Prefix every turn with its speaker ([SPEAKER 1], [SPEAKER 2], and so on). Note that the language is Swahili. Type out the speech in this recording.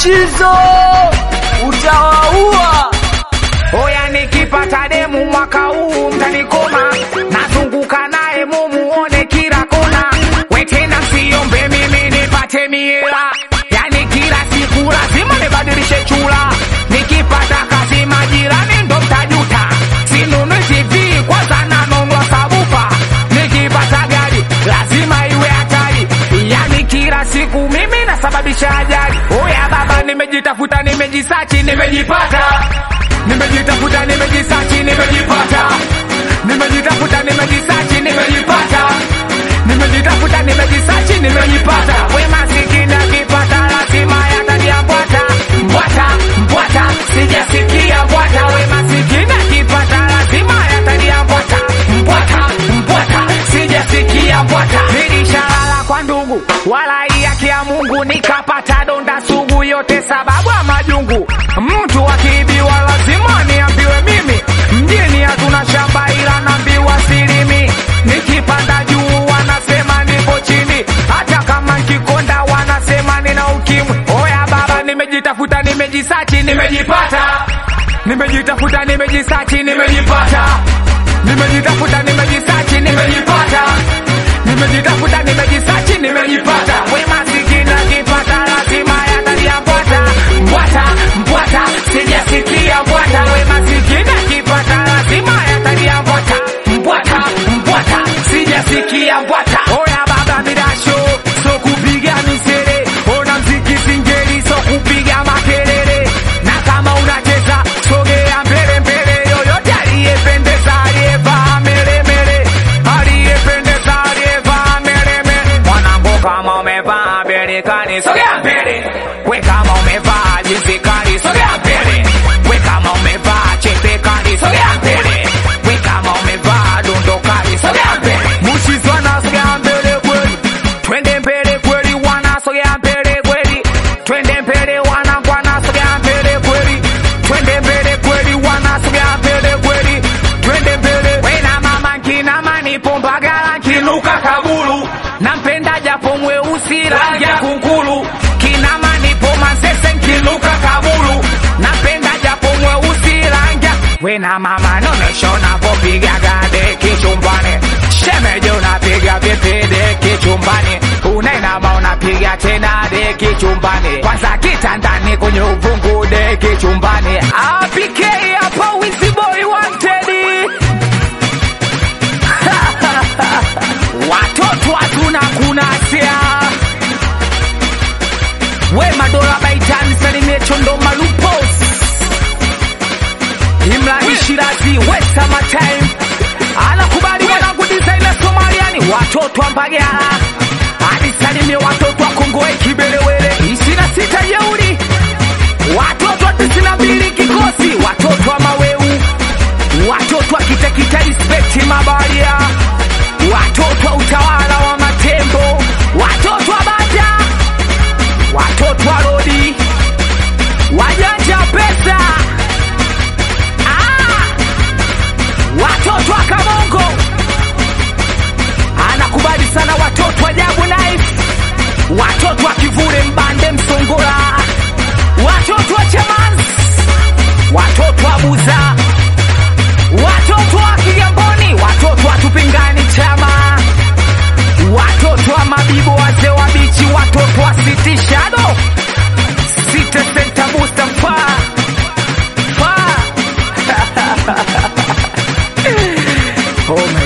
[SPEAKER 1] Mushizo utawaua.
[SPEAKER 2] Oya, nikipata demu mwaka huu mtanikoma, nazunguka naye mumuone kila kona. We tena siombe mimi nipate miela, yani kila siku lazima nibadilishe chula. Nikipata kazi majirani ndo mtajuta, sinunui TV kwanza nanunua sabufa. Nikipata gari lazima iwe hatari, yani kila siku mimi nasababisha ajali. Oya baba, nimejitafuta, nimejisachi, nimejipata nimejitafuta nimejisachi nimejipata nimejitafuta nimejisachi nimejipata nimejitafuta nimejisachi nimejipata we masikini akipata lazima yatalia mbwata mbwata mbwata sijasikia mbwata we masikini akipata lazima yatalia mbwata mbwata mbwata sijasikia mbwata nilishalala kwa ndugu wala haki ya Mungu nikapata donda sugu yote sababu ya majungu mtu akiibiwa lazima niambiwe mimi mjini hatuna shamba ila naambiwa silimi nikipanda juu wanasema nipo chini hata kama nkikonda wanasema nina ukimwi oya baba nimejitafuta nimejisachi nimejipata nimejitafuta nimejisachi nimejipata nimejitafuta nimejisachi nimejipata nimejitafuta nimejisachi nimejipata we masikini akipata lazima yatalia mbwata mbwata mbwata sijasikia mbwata we masikini akipata lazima yatalia mbwata mbwata mbwata sijasikia mbwata oya baba midasho so kupiga misere ona mziki singeli so kupiga makelele na kama unacheza sogea mbele mbele yoyote aliyependeza aliyevaa melemele aliyependeza aliyevaa melemele mwanangu kama umevaa berekani sogea mbele we kama umevaa jinsi kali sogea mbele we kama umevaa chepe kali sogea mbele we kama umevaa dundo kali sogea mbele mushizwana sogea mbele kweli twende mbele kweli wana sogea mbele kweli twende mbele wana kwana sogea mbele kweli twende mbele kweli wana sogea mbele kweli twende mbele wena mama nkinama nipo mbagala nkinuka kabulu nampenda japo mweusi rangi ya kunkulu kinama nipo masese nkinuka kabulu napenda japo mweusi rangi ya wena mama nonesho napopigaga deki chumbani shemeje unapiga vipi deki chumbani unainama unapiga tena deki chumbani kwanza kitandani kwenye uvungu deki chumbani apk hapa wiziboi wantedi watoto hatuna kunasia we madola baitani salimie chondo malupos imrani shirazi we summertime anakubali wanangu designer somaliani watoto wa mbagala alisalimie watoto wa kongoe kibelewele isina sita jeuri watoto wa tisini na mbili kikosi watoto wa maweu watoto wa kitekita respect mabaria watoto wa utawala wa matembo watoto wa bata watoto wa rodi wajanja pesa ah! watoto wa kamongo anakubali sana watoto wa jabu knife watoto wa kivule mbande msongola watoto wa chamans watoto wa buza watoto wa kigamboni watoto wa tupingani chama watoto wa mabibo wazee wa bichi watoto wa city shadow city center booster faa faa oh, man.